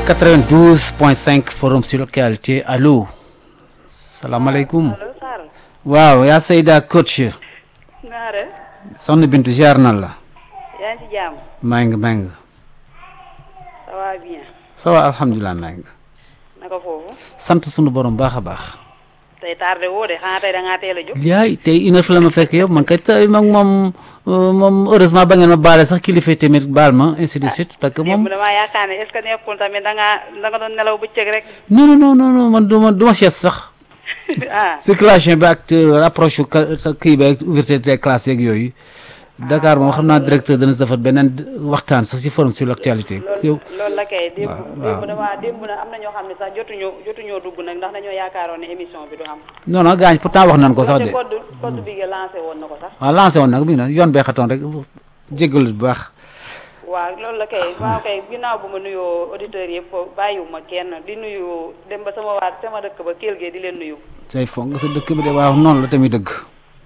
92.5 forum sur localité allo salaamaaleykum allo Sarr waaw yaa Seyda coach naare soxna Bintu ziar na la yaa ngi ci jàmm maa ngi maa ngi ça va bien ça va alhamdulilah maa ngi naka foofu sant sunu borom baax a baax tey tardé woo de xanaa tey da ngaa teel a jóg yaay tey une heure fi la ma fekk yow man kay tey moom moom euh, moom heureusement ba ngeen ma baale sax kilifa yi tamit baal ma ainsi de suite parce que moom démb damaa yaakaar ne est ce que nekkul tamit da ngaa da nga doon nelaw bëccëg rek non non non non non man du ma du ma sieste sax ah circulation bi ak euh, rapproche ka- sa kii bi ak ouverture des classes yeeg yooyu Dakar moom xam naa directeur dana si defar beneen waxtaan sax si forum sur l'actualité yow loolu loolu la kay démb waaw. démb damaa démb na am na ñoo xam ne sax jotuñu jotuñoo dugg nag ndax dañoo yaakaaroon ne émission bi du am non non gaañ pourtant wax nañ ko sax de te code code bi nga lancé woon na ko sax waaw lancé woon nag bi na yoon bee xatoon rek jéggalu bu baax waaw loolu la kay waaw kay ginnaaw bu ma nuyoo auditeurs yëpp bàyyiwuma kenn di nuyu dem ba sama waat sama dëkk ba Kell Gueye di leen nuyu say foog nga sa dëkk bi de waaw noonu la tamit dëgg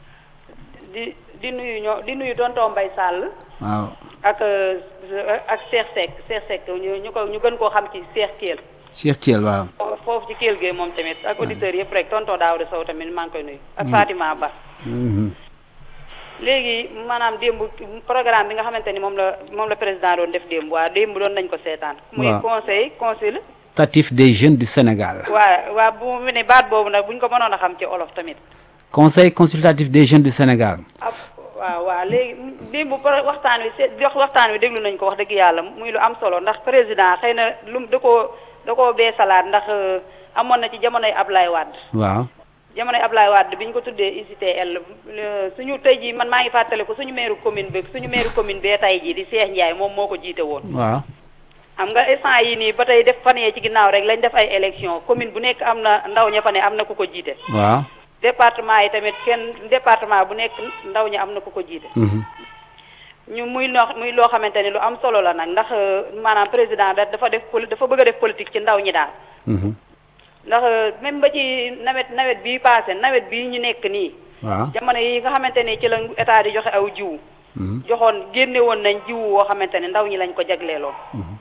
di di nuyu ñoo di nuyu tonton Mbaye Sall waaw ak euh, ak Cheikh Seck Cheikh Seck ñu ñu ko ñu gën koo xam ci Cheikh Kell Cheikh Thiel waaw foofu ci Kell Gueye moom tamit ak auditeurs yëpp rek tonton Daouda Sow tamit maa ngi koy nuyu ak Fatima Ba Mhm. léegi maanaam démb programme bi nga xamante ni moom la moom la président doon def démb waa démb doon nañ ko seetaan muy Waaw. conseil conseil tatif des jeunes du Sénégal waa waa bu mu ne baat boobu nag bu ñu ko mënoon a xam ci olof tamit conseil consultatif des jeunes du Sénégal ab waaw waaw léegi démb pro- waxtaan wi seet jox waxtaan wi déglu nañ ko wax dëgg yàlla muy lu am solo ndax président xëy na lu da koo da koo beesalaat ndax euh, amoon na ci jamonoy Ablaye Wade waaw jamonoy Ablaye Wade bi ñu ko tuddee UCTL le- suñu tey jii man maa ngi fàttaliku suñu maire commune bi suñu maire commune bee tey jii di Cheikh Ndiaye moom moo ko jiite woon waaw xam nga instant yi nii ba tey def fan yee ci ginnaaw rek lañ def ay élection commune bu nekk am na ndaw ña fa ne am na ku ko jiite waaw département yi tamit kenn département bu nekk ndaw ña am na ku ko jiite Mhm. ñu muy loo muy loo xamante ni lu am solo la nag ndax euh, maanaam président da dafa def poli dafa bëgg a def politique ci ndaw ñi daal Mhm. ndax euh, même ba ci nawet nawet bii passé nawet bii ñu nekk nii waaw jamono yi nga xamante ni ci la état di joxe aw jiwu Mhm. joxoon génne woon nañ jiwu woo xamante ne ndaw ñi lañ ko jagleeloon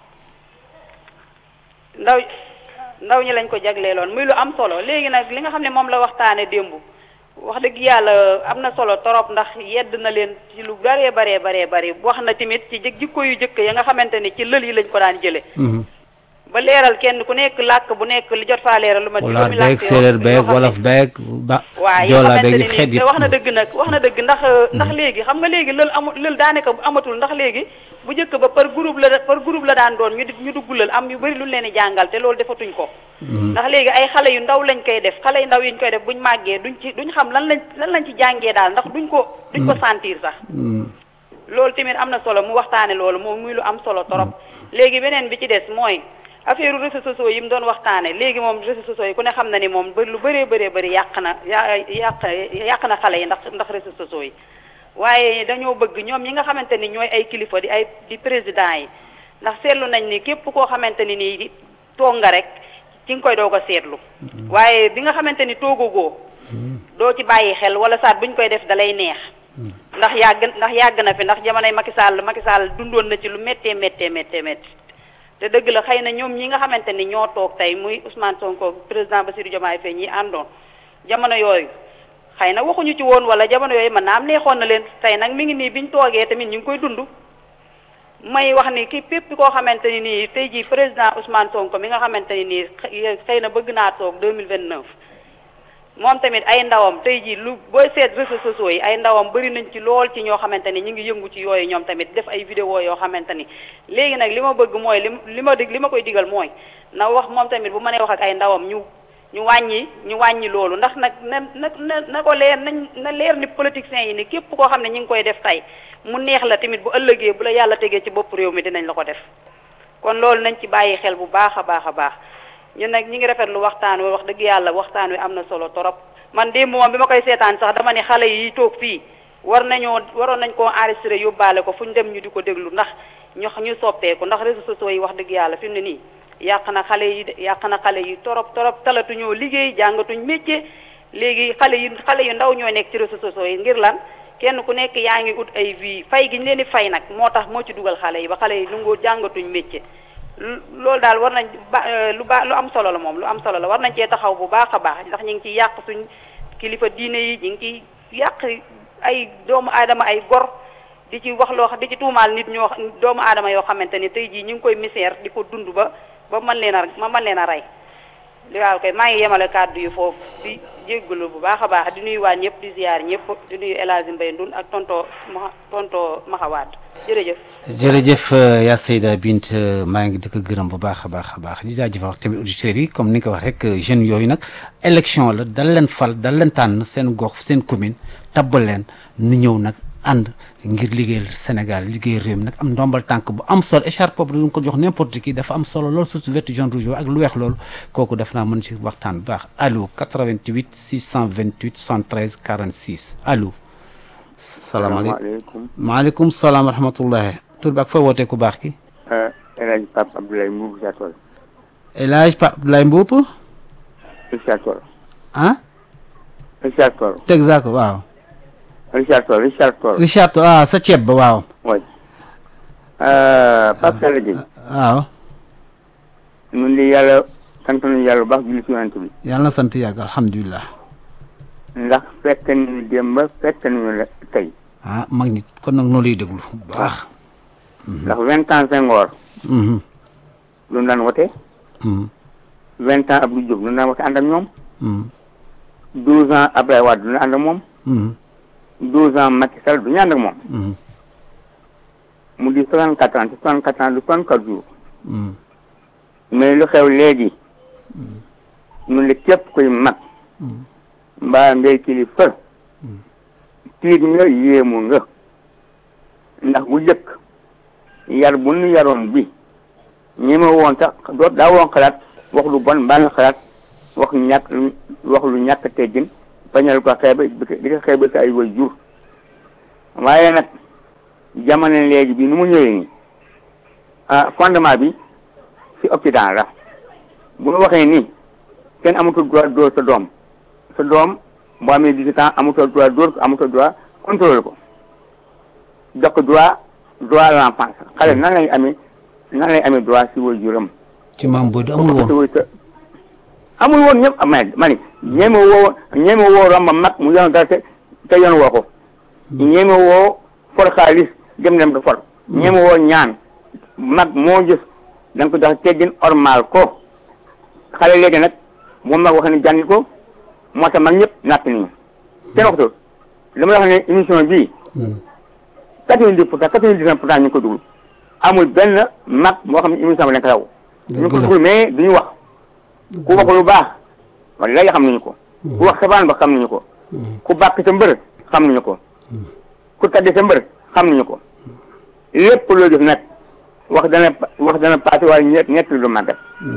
ndaw ndaw ñi lañ ko jagleeloon muy lu am solo léegi nag li nga xam ne moom la waxtaane démb wax dëgg yàlla am na solo torop ndax yedd na leen ci lu baree baree baree bari wax na tamit ci jik- jikko yu jëkk ya nga xamante ni ci lël yi lañ ko daan jële Mhm. ba leeral kenn ku nekk làkk bu nekk li jot faa leeral lu ma pulaar juróomi làkk beeg yoo- séeréer yoo beeg xam ne- wolof beeg ba waaw yi nga joolaa xamante beeg ne yëpp xeet nii yëpp wax na dëgg nag wax na dëgg ndax ndax léegi xam nga léegi lël amul lël daanaka amatul ndax léegi bu njëkk ba par groupe la par groupe la daan doon ñu di ñu dugg lël am yu bëri lu leen di jàngal te loolu defatuñ ko ndax léegi ay xale yu ndaw lañ koy def xale yu ndaw yi ñu koy def buñ màggee duñ ci duñ xam lan lañ lan lañ ci jàngee daal ndax duñ ko duñ ko sentir sax Mhm. loolu tamit am na solo mu waxtaane loolu moom muy lu am solo torop léegi beneen bi ci des mooy affaire réseaux sociaux yi mu doon waxtaane léegi moom réseaux sociaux yi ku ne xam na ni moom ba lu bëree bëree bëri yàq na ya yàq yàq na xale yi ndax ndax réseaux sociaux yi waaye dañoo bëgg ñoom ñi nga xamante ni ñooy ay kilifa di ay di président yi ndax seetlu nañ ni képp koo xamante ni nii toog nga rek ci nga koy doog a seetlu waaye bi nga xamante ni toogagoo doo ci bàyyi xel wala saat buñ koy def dalay neex ndax yàgg ndax yàgg na fi ndax jamonoy Macky Sall Macky Sall dundoon na ci lu méttee méttee méttee métti te dëgg la xëy na ñoom ñi nga xamante ni ñoo toog tey muy Ousmane Sonko président Bassirou Diomaye Faye ñi àndoon jamono yooyu xëy na waxuñu ci woon wala jamono yooyu mën naa am neexoon na leen tey nag mi ngi nii biñ toogee tamit ñu ngi koy dund may wax ni ki pépp koo xamante ni nii tey jii président Ousmane Sonko mi nga xamante ni nii xëy xëy na bëgg naa toog 2029 moom tamit ay ndawam tey jii lu booy seet réseaux sociaux yi ay ndawam bëri nañ ci lool ci ñoo xamante ni ñu ngi yëngu ci yooyu ñoom tamit def ay vidéo yoo xamante ni léegi nag li ma bëgg mooy li li ma dig li ma koy digal mooy na wax moom tamit bu mënee wax ak ay ndawam ñu ñu wàññi ñu wàññi loolu ndax nag na na na na ko leer nañ na leer ni politiciens yi ni képp koo xam ne ñu ngi koy def tey mu neex la tamit bu ëllëgee bu la yàlla tegee ci bopp réew mi dinañ la ko def kon loolu nañ ci bàyyi xel bu baax a baax a baax ñun nag ñi ngi rafetlu waxtaan wi wax dëgg yàlla waxtaan wi am na solo torop man démb moom bi ma koy seetaan sax dama ne xale yi toog fii war nañoo waroon nañ koo enregistré yóbbaale ko fu ñu dem ñu di ko déglu ndax ñu ñu soppeeku ndax réseaux sociaux yi wax dëgg yàlla fi mu ne nii yàq na xale yi de yàq na xale yi torop torop talatuñoo liggéey jàngatuñ métier léegi xale yi xale yu ndaw ñoo nekk ci réseaux sociaux yi ngir lan kenn ku nekk yaa ngi ut ay vie fay gi ñu leen di fay nag moo tax moo ci dugal xale yi ba xale yi lu ngoo jàngatuñ métier loolu daal war nañ ba lu baax lu am solo la moom lu am solo la war nañ cee taxaw bu baax a baax ndax ñu ngi ciy yàq suñ kilifa diine yi ñu ngi ciy yàq ay doomu aadama ay gor di ci wax loo xam di ci tuumaal nit ñoo doomu aadama yoo xamante ni tey jii ñu ngi koy misère di ko dund ba ba mën leen a ma mën leen a rey li waaw kay maa ngi yemale kàddu yu foofu di jéggalu bu baax a baax di nuyu waa ñëpp di ziar ñëpp di nuyu El Hadj Mbaye Ndun ak tonto ma tonto Maxawaat jërëjëf. jërëjëf yaa Seyda Bint maa ngi di ko gërëm bu baax a baax a baax di jaajëfal tamit auditeurs yi comme ni nga ko wax rek jeunes yooyu nag élection la dal leen fal dal leen tànn seen gox seen commune tabbal leen nu ñëw nag ànd ngir liggéeyal Sénégal liggéey réew mi nag am ndombal tànk bu am solo écharpe boobu duñ ko jox n'importe qui dafa am solo loolu surtout vert jaune rouge ak lu weex loolu kooku def naa mën ci waxtaan bu baax allo 88 628 113 46 allo. salaamaaleykum maaleykum salaam wa rahmatullahi tur bi ak fooy wootee ku baax ki. El Hadj Pape Abdoulaye Mbuup Richard Toll. El Hadj Pape Abdoulaye Mbuup. Richard Toll. ah. Richard Toll. Texaco waaw. Richard Toll Richard Toll. Richard Toll ah sa ceeb ba waaw. oui. Pape Sall Gueye. waaw. ñun de yàlla sant nañu yàlla bu baax julli ci yonent bi. yàlla na sant yàgg alhamdulilah. ndax fekk nañu démb fekk nañu la tey. ah mag ñi kon nag noo lay déglu bu baax. ndax vingt ans Senghor. lu daan wote. vingt ans Abdou Diouf lu daan wote ànd ak ñoom. douze ans Abdoulaye Wade du ñu ànd ak moom. douze ans Macky Sall du ñu ànd ak moom. mu di soixante quatre ans soixante quatre ans du soixante quatre jours. mais lu xew léegi. ñu ne képp kuy mag. mbaa ngay kilifa. tiit nga yéemu nga. ndax bu jëkk yar bu nu yaroon bi ñeme woon sax doot daa woon xalaat wax lu bon mbaa nga xalaat wax ñàkk wax lu ñàkk teggin bañal ko xeebe di ko xeebe sa ay way jur waaye nag jamono léegi bi nu mu ñëwee nii ah fondement bi ci Occident la bu nu waxee nii kenn amatul droit dóor sa doom sa doom boo amee 18 ans amatul droit dóor ko amatul droit contrôler ko jox ko droit droit à l'enfance xale nan lay amee nan lay amee droit si way juram ci maam booy amul woon amul woon ñëpp ma ma ni ñeeme woo ñeeme woo romb mag mu yoon dara te te yoon woo ko ñeeme woo for xaalis dem dem ko for ñeeme woo ñaan mag moo gis da nga ko jox teggin ormal ko xale léegi nag moom mag wax ne jàngi ko moo tax mag ñëpp natt nañu kenn waxtu dama wax ne émission bii quatre-vingt-dix pour cent quatre-vingt-dix pour cent ñu ngi ko duglu amul benn mag moo xam ne émission bi dañ ko raw ñu ko duglu mais duñu wax ku wax lu baax wala xam nañu ko ku wax sabaan ba xam nañu ko ku bàkk sa mbër xam nañu ko ku tadde sa mbër xam nañu ko lépp loo def nag wax dana wax dana passé waaye ñett ñett lu màggat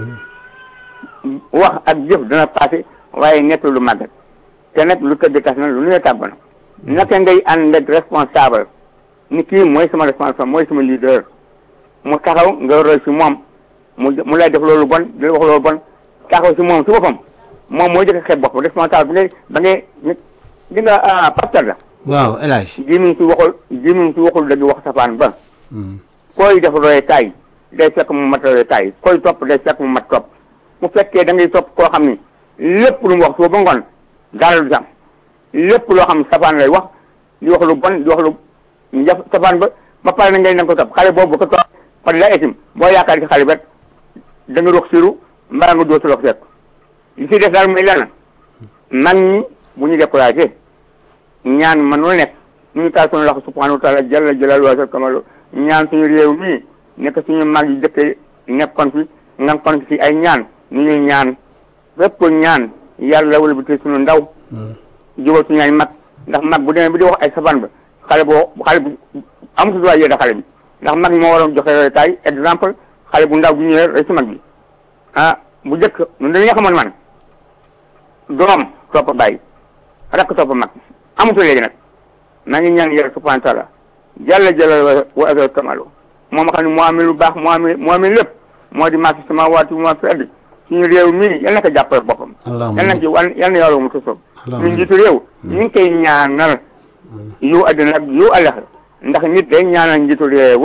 wax ak jëf dana passé waaye ñett lu màggat te nag lu tëdd tas na lu nuy tàgg na naka ngay ànd ak responsable ni kii mooy sama responsable mooy sama leader mu taxaw nga roy si moom mu mu lay def loolu bon di la wax loolu bon taxaw si moom si boppam moom mooy jëkk xeeb bopp responsable bi ngay ba ngay di nga pastor la waaw El Hadj jimiñ si waxul jimiñ si waxul dëgg wax safaan ba koy def roye kaay day fekk mu mat roye kaay koy topp day fekk mu mat topp mu fekkee da ngay topp koo xam ni lépp lu mu wax soo ba ngoon dara du am lépp loo xam safaan lay wax di wax lu bon di wax lu njaf safaan ba ba pare na ngay na ko topp xale boobu ko topp par la etim boo yaakaar ci xale bet da nga rox siru mbaa nga doo si lox fekk li si def daal muy lenn mag ñi bu ñu découragé ñaan man lu nekk ñu taal suñu loxo subhanahu wa taala jalla jalaaluhu wa kamalu ñaan suñu réew mii nekk suñu mag yi dëkk nekkoon fi nga kon fi ay ñaan ñu ñuy ñaan fépp ñaan yàlla wala bi te suñu ndaw jubal suñu ay mag ndax mag bu demee bi di wax ay safaan ba xale boo xale bu amatu droit yéeda xale bi ndax mag moo waroon joxe royukaay exemple xale bu ndaw bu ñëwee rek si mag bi ah bu njëkk ñun dañuy xamoon man doom topp bàyyi rakk topp mag amatu léegi nag maa ngi ñaan yàlla subhanahu wa taala jàlla jàlla wa azal kamalu moom xam ne moo amee lu baax moo amee moo amee lépp moo di maa fi samaawaati maa fi ardi suñu réew mii yal na ko jàppale boppam yal na ci wan yal na yàlla mu tusob ñu njiitu réew ñu ngi koy ñaanal yu àddina ak yu àllax ndax nit day ñaanal njiitu réewam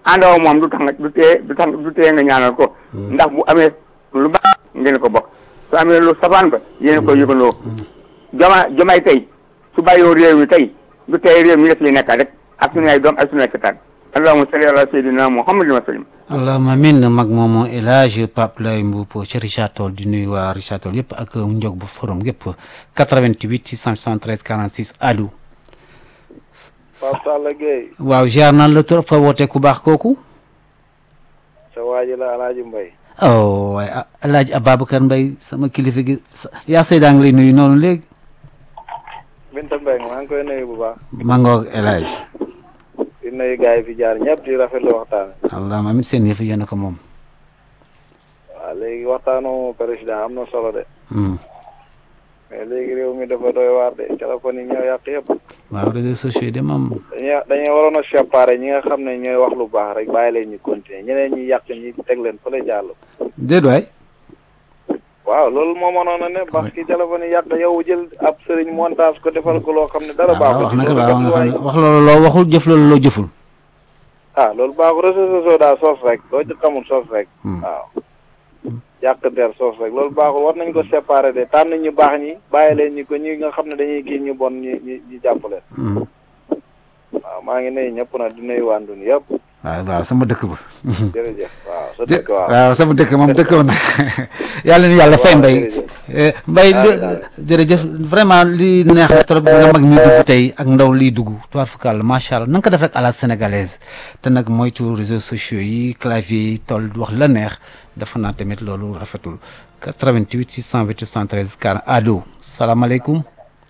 àndoo moom du tax nga du tee du tax du tee nga ñaanal ko ndax bu amee lu baax ngeen ko bokk su amee lu safaan ba yéen ko yëgandoo joma jomay tey su bàyyoo réew mi tey du tey réew mi def li nekkaat rek ak suñu ay doom ak suñu ay kataat allahumma salli ala sayyidina muhammadin wa sallim allahuma min mag moomu El Hadj Pape Lay Mboup ci Richard Toll di nuyu waa Richard Toll yëpp ak njog bu forum yëpp 88 673 46 allo Pape Sall Gueye waaw ziar naan la trop fa woote ku baax kooku sa waaji la Alaaji Mbay oh waaye ah El Hadj Ababacar Mbaye sama kilifa gi sa- yaa Seydaa ngi lay nuyu noonu léegi Binta Mbeng maa ngi koy nuyu bu baax maa ngoog El Hadj di nuyu gars yi fi jaar ñëpp di rafetlu waxtaan allahuma amin seen yëf yéen a ko moom waaw léegi waxtaanu président am na solo de Hmm. mais léegi réew mi dafa doy waar de téléphone yi ñoo yàq yëpp waaw réseaux sociaux yi de moom dañuy dañuy waroon a séparer ñi nga xam ne ñooy wax lu baax rek bàyyi leen ñu continuer ñeneen ñi yàq ñi teg leen fële jàll déet waay waaw loolu moo mënoon a ne parce que téléphone yi yàq yow jël ab sëriñ montage ko defal ko loo xam ne dara waaw wax baaxul na ko loolu waaw nga xam ne waay wax loolu loo waxul jëf loolu loo jëful ah loolu baaxul réseaux sociaux daal sos rek loo ci xamul sos rek Hmm. waaw yàq der sos rek loolu baaxul war nañ ko séparer de tànn ñu baax ñi bàyyi leen ñi ko ñi nga xam ne dañuy kii ñu bon ñi ñi ñi jàpp leen Hmm. waaw maa ngi nuyu ñëpp nag di nuyu waa Ndun yëpp waaw waaw sama dëkk ba jërëjëf waaw sa dë- dëkk waaw waaw sama dëkk moom dëkk woon na yàlla ni yàlla fay Waaw, mbay jërëjëf. mbay Ah, li- ah. jërëjëf vraiment li neex na trop nga mag mi dugg tey ak ndaw liy dugg tubaar fukal macha allah na nga ko def rek à la sénégalaise te nag moytu réseaux sociaux yi clavier yi toll wax la neex dafa naa tamit loolu rafetul 88 628 73 40 allo salaamaaleykum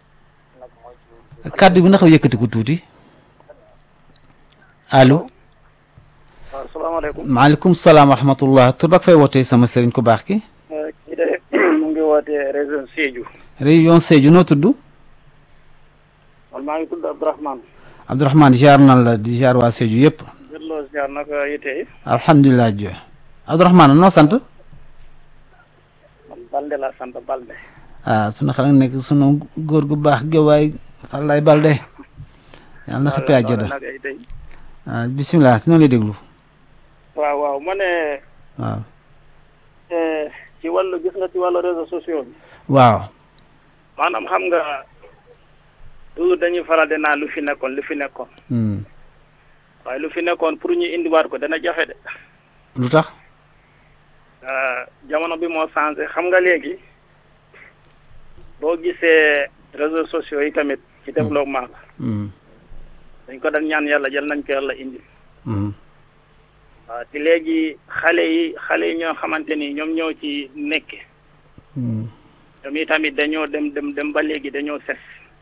kàddu bi na xaw yëkkati ko tuuti allo waaw salaamaaleykum maaleykum salaam wa rahmatullah tur bak fay wootee sama sëriñ ku baax ki kii de mu ngi wootee région Sédhiou région Sédhiou noo tudd man maa ngi tudd Abdourahmane Abdourahmane ziar nan la di ziar waa Sédhiou yëpp jërloo ziar naka yite yi alhamdulilah jo Abdourahmane noo sant man Balde laa sant Balde ah sunu xel nekk sunu góor gu baax gi waay Falaye Balde yàlla na xëppee àjjana naka yite yi ah bisimilah si noonu lay déglu waaw waaw ma ne waaw eh, ci wàllu gis nga ci wàllu réseaux sociaux bi waaw maanaam xam nga toujours dañuy faral di naan lu fi nekkoon lu fi nekkoon hmm. waaye lu fi nekkoon pour ñu indiwaat ko dana jafe de lu tax Euh, jamono bi moo changé xam nga léegi boo gisee réseaux sociaux yi tamit ci développement la hmm. dañ ko daan ñaan yàlla jël nañ ko yàlla indi Hmm. waaw te léegi xale yi xale yi ñoo xamante ni ñoom ñoo ci nekk Hmm. ñoom i tamit dañoo dem dem dem ba léegi dañoo ses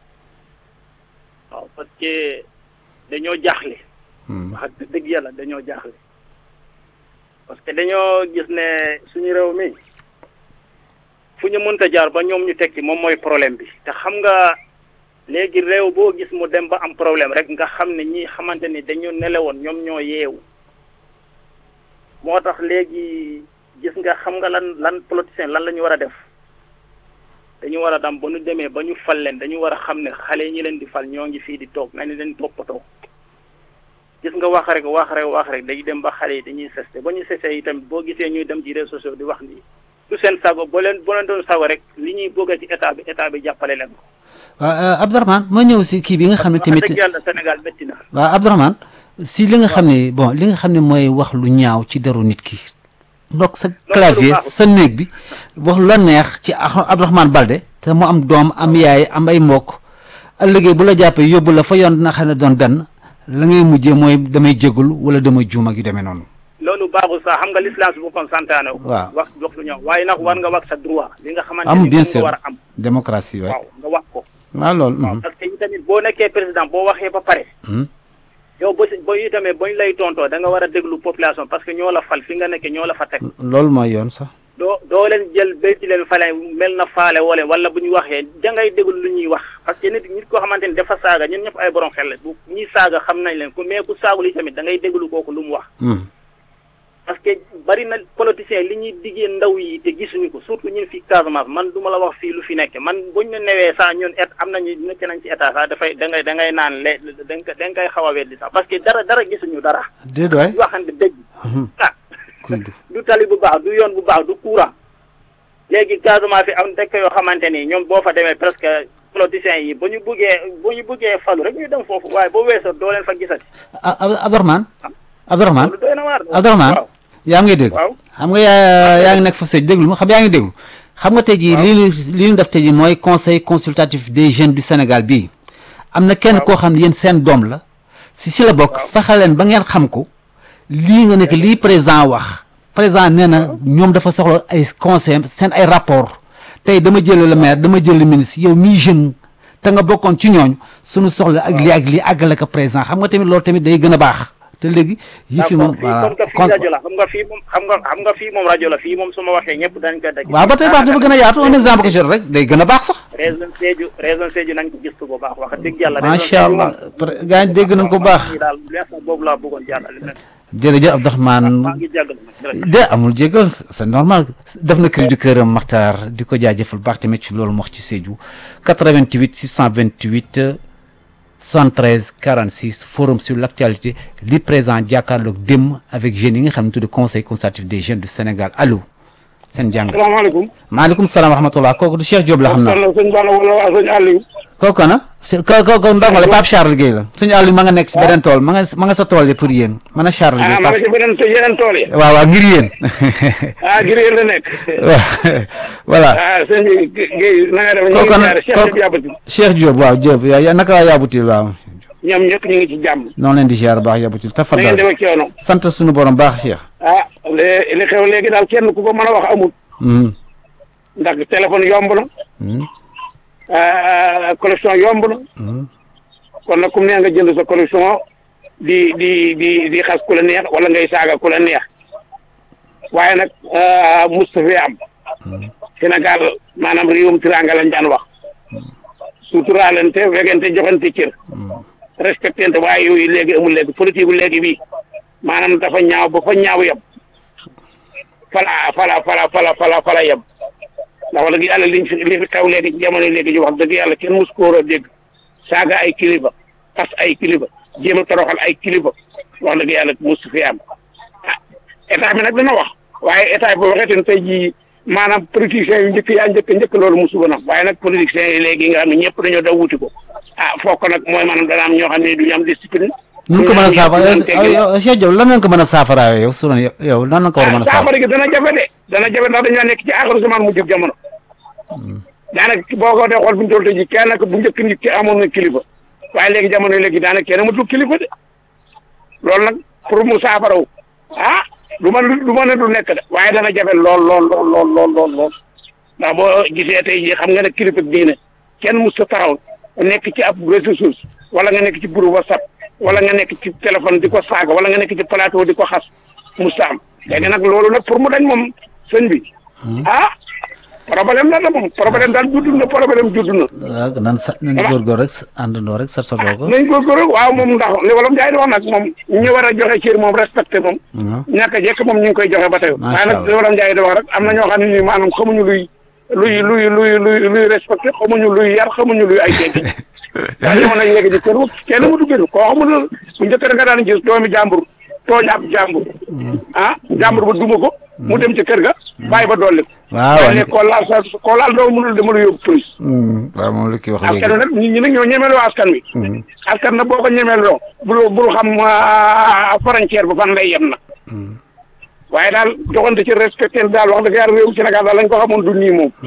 waaw parce que dañoo jaaxle Hmm. wax dëgg yàlla dañoo jaaxle parce que dañoo gis ne suñu réew mi fu ñu mënta jaar ba ñoom ñu tekki moom mooy problème bi te xam nga léegi réew boo gis mu dem ba am problème rek nga xam ne ñi xamante ni dañu nelewoon ñoom ñoo yeewu moo tax léegi gis nga xam nga lan lan politicien lan la ñu war a def dañu war a dam ba ñu demee ba ñu fal leen dañu war a xam ne xale yi ñi leen di fal ñoo ngi fii di toog nañu leen toppatoo gis nga wax rek wax rek wax rek dañuy dem ba xale yi dañuy seste ba ñu seste yi tamit boo gisee ñuy dem ci réseaux sociaux di wax ni du seen sago boo leen boo leen doon sago rek li ñuy bëgg ci état bi état bi jàppale leen ko. waaw Abdourahmane ma ñëw si kii bi nga xam ne wax tamit dëgg yàlla Sénégal métti na. waaw Abdourahmane si li nga xam ne bon li nga xam ne mooy wax lu ñaaw ci deru nit ki donc sa clavier baaxul. sa néeg bi wax lu la neex ci Ab- Abdourahmane Balde te mu am doom am yaay am ay mbokk ëllëgee bu la jàppee yóbbu la fa yoon dina xam ne doon benn la ngay mujjee mooy damay jégalu wala damay juum ak yu demee noonu loolu baaxul sax xam nga l'islam si boppam santaane ko. Waaw. wax wax lu ñaaw waaye nag war nga wax sa droit. li nga xamante am ni bien moom sûr nga war a am. démocratie waay waaw nga wax ko. waaw loolu waaw mhm. parce que itamit boo nekkee président boo waxee ba pare. Mhm. yow ba si ba itamit bañ lay tontoo da nga war a déglu population parce que ñoo la fal fi nga nekkee ñoo la fa teg. loolu mooy yoon sax doo doo leen jël béy ci leen fale mel na faale wala wala bu ñu waxee dangay déglu lu ñuy wax parce que nit nit koo xamante ni dafa saaga ñun ñëpp ay borom xel la bu ñuy saaga xam nañ leen ku mais ku saagul yi tamit da ngay déglu kooku lu mu wax Mhm. parce que bari na politiciens li ñuy diggee ndaw yi te gisuñu ko surtout ñun fi Casamance man du ma la wax fii lu fi nekk man buñ ñu newee sax ñun et am nañu nekk nañ ci état sax dafay da ngay da ngay naan le da nga da nga koy xaw a weddi sax parce que dara dara gisuñu dara. déet waay ñu waxante dëgg. ah kuy du du tali bu baax du yoon bu baax du courant léegi Casamance fi am dëkk yoo xamante ni ñoom boo fa demee presque politiciens yi bu ñu buggee bu ñu buggee falu rek ñu dem foofu waaye boo weesoo doo leen fa gisati. ah Abdourahmane Abdourahmane loolu doy na waar. Abdourahmane waaw yaa ngi dégg waaw. xam nga yaa yaa ngi nekk fa sëj déglu ma xam yaa ngi déglu xam nga tey jii li ñu li ñu def tey jii mooy conseil consultatif des jeunes du Sénégal bii am na kenn koo xam ne yéen seen doom la si si la bokk fexe leen ba ngeen xam ko lii nga nekk lii président wax président nee na ñoom dafa soxla ay conseil seen ay rapport tey dama jël le maire dama jël le ministre yow mii jeune te nga bokkoon ci ñooñu suñu soxla ak lii ak lii àggale ko président xam nga tamit loolu tamit day gën a baax te léegi yi fi moom fii comme que fii rajo la xam nga fii moom xam nga xam nga fii moom rajo la fii moom su ma waxee ñëpp dañ ko dégg. waaw ba tey baax dafa gën a yaatu un exemple que je donne rek day gën a baax sax région Sédhiou région Sédhiou nañ ko gistu bu baax wax dëgg yàlla. macha allah gaa yi dégg nañ ko bu baax ñi daal lees boobu laa bëggoon jàllale. jërëjëf Abdourahmane maa ngi jàggal nag jërëjëf. de amul jégal c'est normal def na cri du cœur Makhtar di ko jaajëfal baax tamit ci loolu mu wax ci Sédhiou 88 628 73 46 forum sur l'actualité li présent jàkkaarloog démb avec jeunes yi nga xam ne tudd conseil consultatif des jeunes du Sénégal allo seen jàng salaamaaleykum. maaleykum salaam wa rahmatullah kooku du Cheikh Diop la xam naa sëñ Balla wala sëñ Aliou. kooku na si ko ko ko ndongo la Pape Charles Guèye la suñu àll ma nga nekk si beneen tool ma nga ma nga sa tool yi pour yéen man a Charles Guèye ah ma nga ci beneen te yeneen tool yi. waaw waaw ngir yéen ah ngir yéen la nekk. waaw voilà ah sëñ bi Guèye na nga def ñu ngi kooku ziare Cheikh kooku Diop Yabatil. Cheikh Diop waaw Diop yaa yaa naka waa Yabutil waaw ñoom ñëpp ñu ngi ci jàmm. noonu leen di ziar baax Yabutil na ngeen tafadal dem ak coono. sant suñu borom baax Cheikh. ah li li xew léegi daal kenn ku ko mën a wax amul. Mhm. ndax téléphone yomb na. Mhm. ah connexion yomb na. Mhm. kon nag comme nee nga jënd sa connexion di di di di xas ku la neex wala ngay saaga ku la neex waaye nag Moustapha am Sénégal maanaam réewum tiranga lañ daan wax suturaalante wegante joxante cër respectante waaye yooyu léegi amul léegi politique bu léegi bii maanaam dafa ñaaw ba fa ñaaw yem fala fala fala fala fala fala yem ndax wax dëgg yàlla liñ fi li fi xew léegi jamono léegi ñu wax dëgg yàlla kenn mus ko war a dégg saaga ay kilifa tas ay kilifa jéem a toroxal ay kilifa wax dëgg yàlla musu fi am ah état bi nag dina wax waaye état bi boo waxee tamit tey jii maanaam politiciens yu njëkk yaa njëkk njëkk loolu musu ba nag waaye nag politiciens yi léegi nga xam ne ñëpp dañoo daw wuti ko ah foog ko nag mooy maanaam dana am ñoo xam ne duñu am discipline. nu ko mën a saafara duñu am teggin. yow Cheikh Diop lan ngeen ko mën a saafara yow su doon yow lan la ko war a mën a ah saafara saafara gi dana jafe de dana jafe ndax dañoo nekk ci aaxiru zaman mu jub jamono daanaka boo ko dee xool bu ñu toll tey jii kenn nag bu njëkk nit ki amoon na kilifa waaye léegi jamono yi léegi daanaka kenn amatul kilifa de loolu nag pour mu saafaraw ah du ma du ma ne du nekk de waaye dana jafe lool lool lool lool lool lool lool ndax boo gisee tey jii xam nga ne kilifa diine kenn mus ta taxaw nekk ci ab réseaux sociaux wala nga nekk ci groupe WhatsApp wala nga nekk ci téléphone di ko saaga wala nga nekk ci plateau di ko xas mus ta am léegi nag loolu nag pour mu dañ moom sëñ bi ah problème la la moom problème daal judd na problème judd na waaw nan sa nañ góorgóor rek àndandoo rek sarsatoo ko nañ ko góor waaw moom ndax li wolof Njaay di wax nag moom ñu war a joxe cër moom respecté moom waaw ñàkk a jekk moom ñu ngi koy joxe ba tey Macha waaye nag Allah. li wolof Njaay di wax rek am na ñoo xam ne nii maanaam xamuñu luy luy luy luy luy luy respecté xamuñu luy yar xamuñu luy ay teggi waaye ñoo nag léegi di kër kenn mu duggee koo xamul bu njëkk rek nga daan gis doomi jàmbur tooñ ab jàmbur ah jàmbur ba duma ko mu dem ci kër ga bàyyi ba dolli ko waaw waaye léegi koo laal sa koo laal doo mënul dama la yóbbu police Hmm, waaw moom la kii wax askan wi léegi nag nit ñi nag ñoo ñemeloo askan wi Hmm. askan nag boo ko ñemeloo bul bul xam ah, frontière ba fan lay yem na waaye daal joxante ci respecté daal wax dëgg yàlla réewu Sénégal daal lañ ko xamoon du nii moom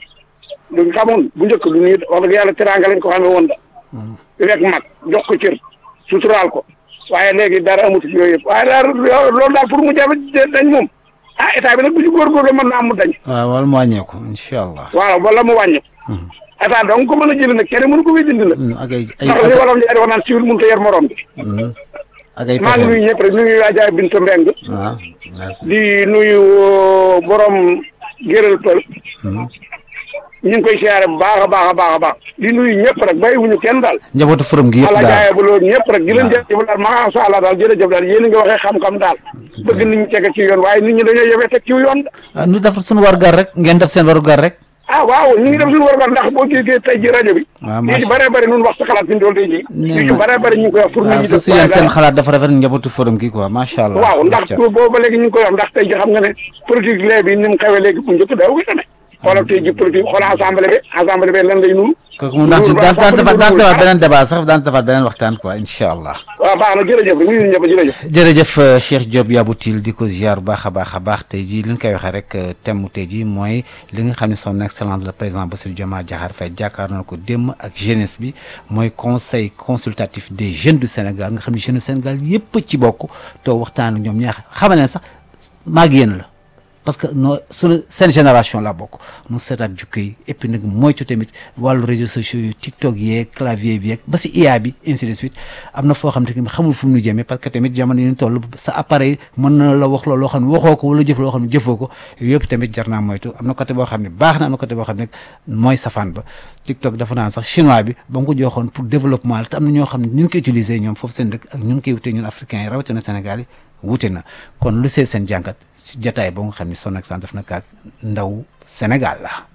duñ xamoon bu njëkk du nii wax dëgg yàlla teraanga lañ ko xamee woon da di rek mag jox ko cër suturaal ko waaye léegi dara amut ci yooyu yëpp waaye daal loolu daal pour mu jafe dañ moom ah état bi nag bu ci góorgóorlu mën naa mu dañ waaw wala mu wàññeeku incha allah waaw wala mu wàññi état donc ko mën a jëli nag kenn mënu ko fi dindi nag Hmm, ak ay ay ndax li wolof Njaay di wax naan siwil mënut a yer morom bi Hmm. ak ay maa ngi nuyu pexe ñëpp rek nuyu Adja Binta Mbeng waaw merci. di nuyu borom géral pël ñu ngi koy siyaare bu baax a baax a baax a baax di nuyu ñëpp rek bàyyiwuñu kenn daal njabootu forum gi yëpp ala daal jaaye bu loolu ñëpp rek di leen waaw. jërëjëf daal macha allah daal jërëjëf daal yéen a ngi waxee xam-xam daal bëgg nit ñi teg ci yoon waaye nit ñi dañoo yëfee teg ci yoon ah nu def suñu warugar rek ngeen def seen warugar rek ah waaw ñu ngi def suñu war ndax boo gisee tey ji rajo bi waaw lii ci macha bëree bëri nun wax sa xalaat fi ñu dool tey ji Nee lii ci na. bëree bëri ñu ngi koy wax pour nit waaw ñi su def si yéen seen waaye xalaat dafa rafet njabootu forum gi quoi macha allah waaw ndax Def ca. boobu ba léegi ñu ngi koy wax ndax tey ji xam nga ne politique lee bi ni mu xewee léegi bu njëkk daaw gi tamit xoolal tey ji politique xoolal assemblée bi assemblée bi lan lay nuru kooku moom daan si Loolu daan daan assemblée defaat daan bi defaat nuru. beneen débat sax daan defaat beneen waxtaan quoi incha allah waaw baax na jërëjëf rek nuyu ñëpp jërëjëf jërëjëf euh, Cheikh Diop Yaboutil di ko ziar bu baax a baax a baax tey jii li ñu koy waxee rek euh, thème mu tey jii mooy li nga xam ne son excellence le président Bassirou Diomaye Diakhar Faye jàkkaar na ko démb ak jeunesse bi mooy conseil consultatif des jeunes du Sénégal nga xam ne jeunes du Sénégal yëpp ci bokk toog waxtaan ak ñoom ñaax xamal leen sax maag yéen la parce que noo suñu seen génération la bokk nu seetaat jukko yi et puis nag moytu tamit wàllu réseaux sociaux yi TikTok yeeg clavier bi yeeg ba si IA bi ainsi de suite am na foo xam te ni xamul fu mu nu jëmee parce que tamit jamono yi ñu toll sa appareil mën na la wax loolu loo xam ne waxoo ko wala jëf loo xam ne jëfoo ko yooyu yëpp tamit jar naa moytu am na côté boo xam ne baax na am na côté boo xam ne mooy safaan ba TikTok dafa naan sax chinois bi ba mu ko joxoon pour développement la te am na ñoo xam ne ñu ngi koy utiliser ñoom foofu seen dëkk ak ñu ngi koy wutee ñun africains yi rawatina Sénégal yi wute na kon lu see seen jàngat si jataay boo nga xam ne son excellence def na kaak ndaw Sénégal la